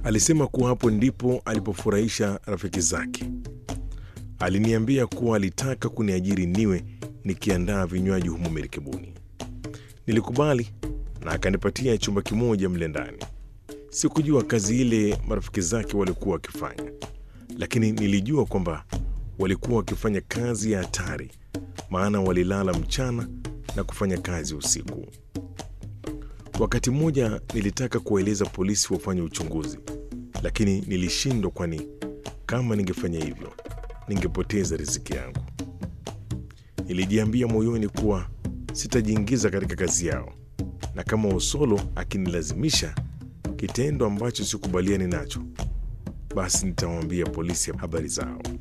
Alisema kuwa hapo ndipo alipofurahisha rafiki zake. Aliniambia kuwa alitaka kuniajiri niwe nikiandaa vinywaji humo merikebuni. Nilikubali na akanipatia chumba kimoja mle ndani. Sikujua kazi ile marafiki zake walikuwa wakifanya, lakini nilijua kwamba walikuwa wakifanya kazi ya hatari, maana walilala mchana na kufanya kazi usiku. Wakati mmoja nilitaka kuwaeleza polisi wafanye uchunguzi, lakini nilishindwa, kwani kama ningefanya hivyo ningepoteza riziki yangu. Nilijiambia moyoni kuwa sitajiingiza katika kazi yao, na kama Osolo akinilazimisha kitendo ambacho sikubaliani nacho, basi nitawaambia polisi habari zao.